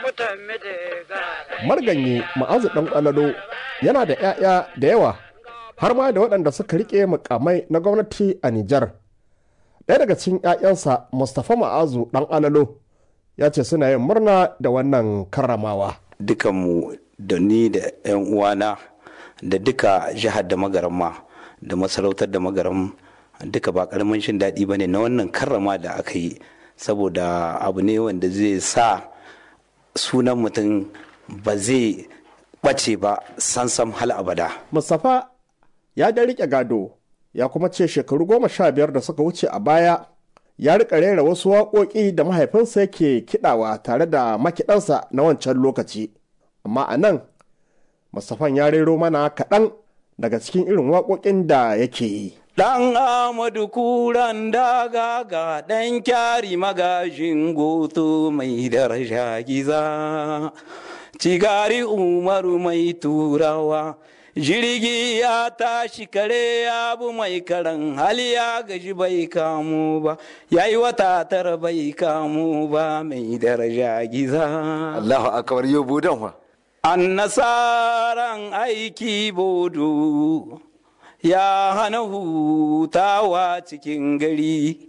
marganyi ma'azu ɗan ƙwalalo yana da 'ya'ya da yawa har ma da waɗanda suka riƙe mukamai na gwamnati a Nijar. Ɗaya daga cikin 'ya'yansa Mustapha Ma'azu ɗan alalo ya ce suna yin murna da wannan karramawa. Dukanmu da ni da 'yan uwana da duka jihar da magaramma da masarautar da magaram duka ba karamin shin daɗi ba ne na wannan karrama da aka yi saboda abu ne wanda zai sa sunan mutum ba zai ɓace ba sansam hal abada. Mustapha ya da riƙe gado ya kuma ce shekaru goma sha biyar da suka wuce a baya ya rika rera wasu waƙoƙi da mahaifinsa yake kiɗawa tare da makiɗansa na wancan lokaci amma a nan Mustapha ya rero mana kaɗan daga cikin irin waƙoƙin da yake yi. Ɗan Amadu kuran daga ga ɗan kyari magajin goto mai daraja giza, cigari umaru mai turawa. jirgi ya tashi kare ya bu mai karan hali ya gaji bai kamu ba ya yi wata tara bai kamu ba mai daraja giza Allahu akbar yau budan wa an nasaran aiki bodo ya hana hutawa cikin gari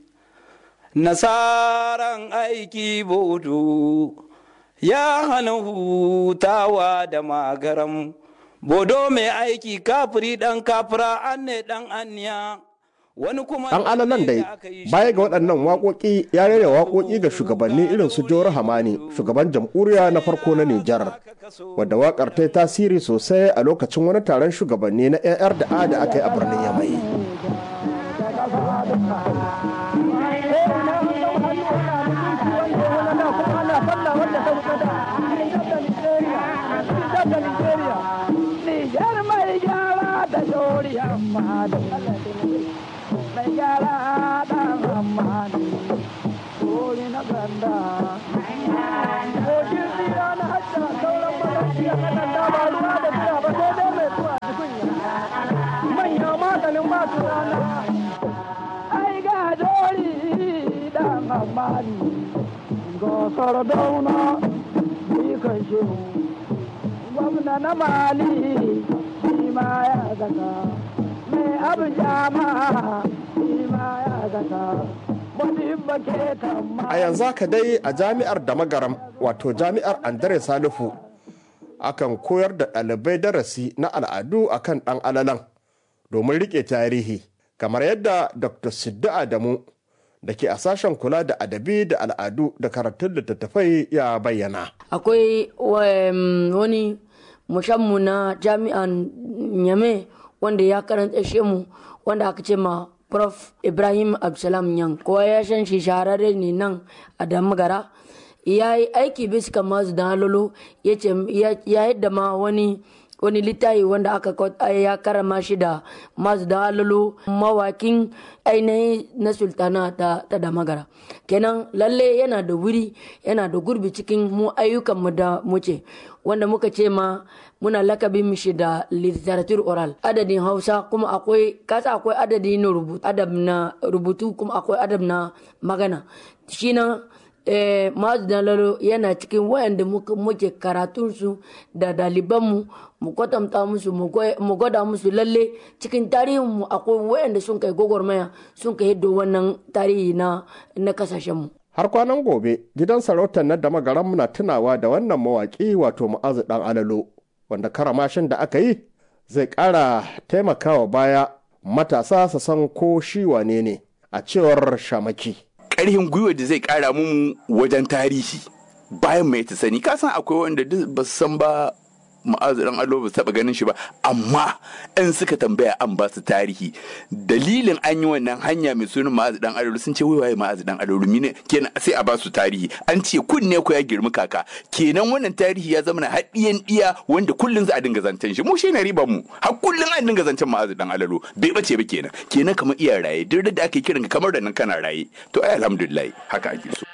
nasaran aiki bodo ya hana hutawa da magaram bodo mai aiki kafiri dan kafira an ne dan anya wani kuma Ɗan alalan dai baya ga waɗannan waƙoƙi ya rera waƙoƙi ga shugabanni irin su Jawar Hamani shugaban jamhuriya na farko na Nijar wadda waƙar ta yi tasiri sosai a lokacin wani taron shugabanni na 'yan da a da aka yi a birnin Yamai. Nijar mai gyara da shori amma da mai gyara da amma shori na ganda. Kokin tsira na hajja sauran magajiya na ganda ba ruwa da biya ba sai dai mai zuwa cikin Manya maganin masu rana. Ai ga shori da amma ga sardauna kan shehu. gwamna na mali shi ma ya zaka mai abin jama shi ma ya zaka a yanzu haka dai a jami'ar da magaram wato jami'ar andre salifu akan koyar da ɗalibai darasi na al'adu akan ɗan alalan domin riƙe tarihi kamar yadda dr siddu adamu da ke a sashen kula da adabi da al'adu da karatun littattafai ya bayyana akwai wani mushammu na jami'an nyame wanda ya karanta mu wanda aka ce ma prof ibrahim absalam yan kowa ya san shi shahararre ne nan a damagara ya yi aiki bisa masu da halolo ya yadda ma wani wani littafi wanda aka ya karama shi da masu da halolo mawakin ainihin na sultana ta, ta damagara kenan lalle yana da wuri yana da gurbi cikin mu ayyukanmu da muce wanda muka ce ma muna lakabin mishi da literature oral adadin hausa kuma akwai kasa akwai adadi na rubutu adab na rubutu kuma akwai adab na magana shi na eh, mazu dalalo yana cikin wayanda muke karatunsu da dalibanmu mu kwatanta musu mu gwada musu lalle cikin tarihinmu akwai wayanda sun kai gwagwarmaya sun kai yadda wannan tarihi na na kasashenmu har kwanan gobe gidan sarautar na da magaran muna tunawa da wannan mawaƙi wato mu'azu dan alalo wanda karamashin da aka yi zai ƙara taimakawa baya matasa su san ko shi wane ne a cewar shamaki ƙarfin gwiwa da zai ƙara mu wajen tarihi bayan mai ta sani ka san akwai wanda ba su san ba ma'azu dan allo ba taba ganin shi ba amma in suka tambaya an ba su tarihi dalilin an yi wannan hanya mai sunan ma'azu dan allo sun ce wai waye ma'azu dan allo mine kenan sai a ba su tarihi an ce kunne ko ya girmi kaka kenan wannan tarihi ya zama na haɗiyan ɗiya wanda kullun za a dinga zancen shi mu shi ne riban mu har kullun an dinga zancen ma'azu dan allo bai bace ba kenan kenan kamar iya raye duk da ake kiran kamar da nan kana raye to ai alhamdulillah haka ake so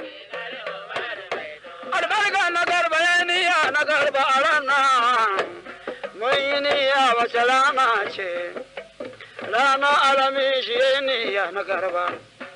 na garba a ranar mun yi niyya wace rana ce rana alami shi niyya na garba